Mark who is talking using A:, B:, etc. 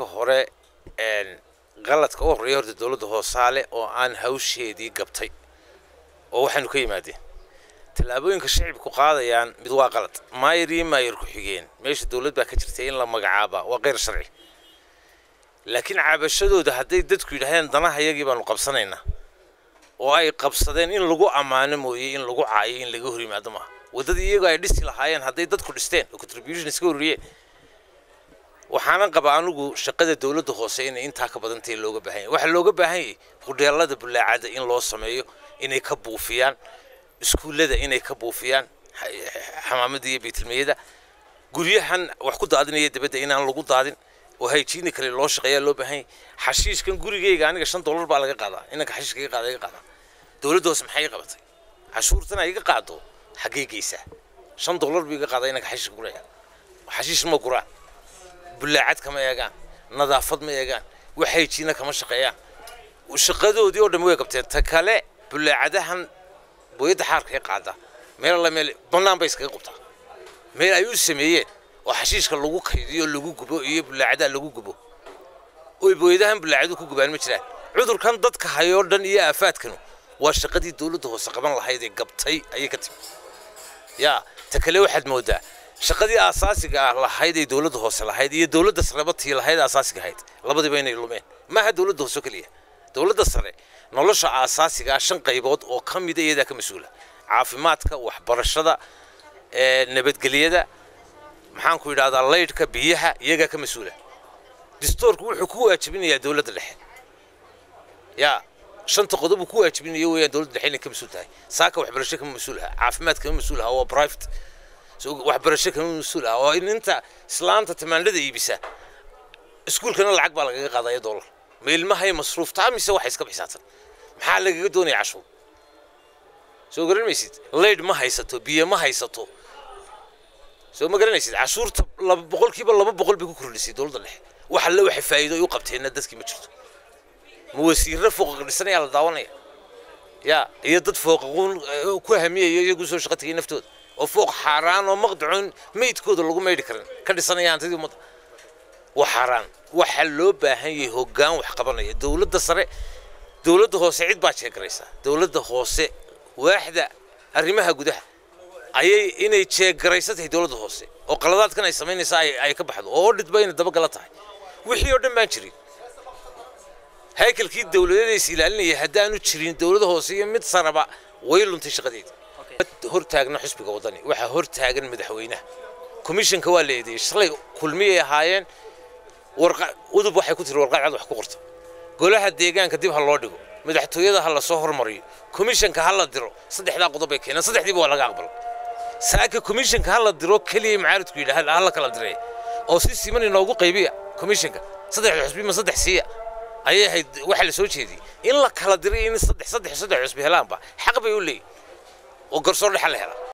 A: hore qaladka u horreeya horta dowladda hoosaale oo aan hawsheedii gabtay oo waxaanu ka yimaadeen tallaabooyinka shacibku qaadayaan mid waa qalad maayir iyo maayir ku-xigeen meesha dowlad baa ka jirtay in la magacaaba waa keyr sharci laakiin cabashadooda hadday dadku yidhaahdeen danaha yagii baanu qabsanaynaa oo ay qabsadeen in lagu ammaano mooye in lagu caayo in laga hor yimaado maaha waddadii iyagoo ay dhisi lahaayeen hadday dadku dhisteen oo contribution iska horriyeen waxaanan qabaa anigu shaqada dowladda hoose inay intaa ka badantahay looga baahan yahay waxaa looga baahan yahay hudheelada bulaacada in loo sameeyo inay ka buufiyaan iskuullada inay ka buufiyaan xamaamada iyo baytilmeyada guryahan wax ku daadinaya dabadda inaan lagu daadin oo hayjiini kale loo shaqeeyaa loo baahan yahay xashiishkan gurigayga aniga shan dollar baa laga qaadaa inanka xashiishka iga qaada iga qaadaa dowladda hoose maxay qabatay cashuurtana iga qaado xaggee geysaa shan dollar buu iga qaadaa inanka xashiishka guraya xashiish ma guraan bulaacad kama eegaan nadaafad ma eegaan wax hayjiina kama shaqeeyaan shaqadoodii oo dhan way qabteen ta kale bulaacadahan booyadda xaarkay qaada meel alla meel bannaan bay iskaga qabtaa meel ay u sameeyeen oo xashiishka lagu kaydiyo lagu gubo iyo bulaacadaha lagu gubo oy booyadahan bulaacadu ku gubaan ma jiraan cudurkan dadka hayoo dhan iyo aafaadkanu waa shaqadii dowladda hoose qaban lahayd ee gabtay ayay ka timi yaa ta kale waxaad moodaa shaqadii aasaasiga ah lahayd ee dowladda hoose lahayd iyo dowladda sareba tii lahayd aasaasiga ahayd labadiiba inay lumeen maaha dowladda hoose oo keliya dowladda sare nolosha aasaasiga ah shan qaybood oo ka mida iyadaa ka mas-uula caafimaadka waxbarashada nabadgelyada maxaan ku yidhahdaa laydhka biyaha iyagaa ka mas-uula distoorku wuxuu ku waajibinayaa dowladda dhexe yaa shanta qodob uu ku waajibinayo weeyaan dowladda dhexe inay ka mas-uul tahay saaka waxbarasho kama mas-uul aha caafimaad kama mas-uul aha waa private waxbarasho kama mas-uul aha oo inta islaanta tamaandhada iibisa iskuulkana lacag baa lagaga qaadaya dollar ma ilmahay masruuftaa mise waxay iska bixisaatan maxaa lagaga doonaya cashuur soo garan maysid laydh ma haysato biyo ma haysato soo ma garanaysid cashuurta laba boqolkiiba laba boqol bay ku kordhisay dowladda dhexe wax alle waxay faa'iido ay u qabteenna dadkii ma jirto ma wasiirro fooqa dhisanayaa la daawanaya yaa iyo dad fooqaquun ku hamiyaya iyagu soo shaqo tegay naftooda oo fooq xaaraan oo maqdacoon meydkooda lagu maydhi karin ka dhisanaya hantidii ummadda waa xaaraan waxaa loo baahan yahay hoggaan wax qabanaya dowladda sare dowladda hoose cid baa jeegaraysa dowladda hoose waaxda arrimaha gudaha ayay inay jeegaraysa tahay dowladda hoose oo qaladaadkan ay samaynaysa ay ka baxdo oo odhid ba inay dabagala tahay wixii oo dhan baan jirin haykalkii dowladeeda is ilaalinaya haddaanu jirin dowladda hoose iyo mid saraba way luntay shaqadeeda hortaagna xusbiga waddani waxaa hortaagan madaxweynaha komishanka waa la eedeeyey shalay kulmiyay ahaayeen udub waxay ku tiri warqad cad wax ku qorta golaha deegaanka dib ha loo dhigo madaxtooyada ha la soo hormariyo komishanka ha la diro saddexdaa qodob bay keeneen saddexdiiba waa laga aqbalo saaka komishanka ha la diro keliya macaaridku yidhaah ha la kala diray oo si siman inoogu qaybiya komishanka saddexda xusbi ma saddex siiya ayay ahayd waxa la soo jeediyey in la kala diray in saddex saddex saddex xusbi helaanba xaq bay u leeyihin oo garsoor dhexa la helaa